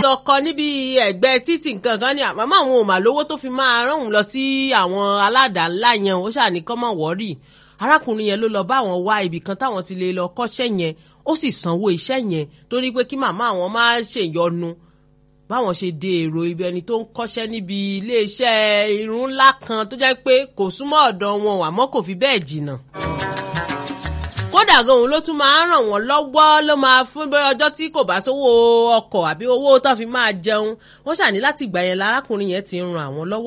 ọkọ níbi ẹ̀gbẹ́ títì nǹkan kan ní àmọ́ àwọn ò mà lówó tó fi máa rán òun lọ sí àwọn aládàá-ńlá yẹn ó ṣàní kọ́ mọ̀ wọ́rì arákùnrin yẹn ló lọ bá àwọn wá ibì kan táwọn ti lè lọ kọ́ṣẹ́ yẹn ó sì sanwó iṣẹ́ yẹn tó ní pé kí màmá àwọn má ṣèyọnu báwọn ṣe de èrò ibi ẹni tó ń kọ́ṣẹ́ níbi iléeṣẹ́ irun ńlá kan tó jẹ́ pé kò súnmọ́ ọ̀dọ̀ wọn àmọ́ kò fi bẹ́ẹ̀ jìnnà kódà gan òun ló tún máa ń ràn wọ́n lọ́wọ́ ló máa fún bí ọjọ́ tí kò bá sówó ọkọ̀ àbí owó tó fi máa jẹun wọ́n ṣàní láti gbà yẹn lárákùnrin yẹn ti ń ran àwọn lọ́wọ́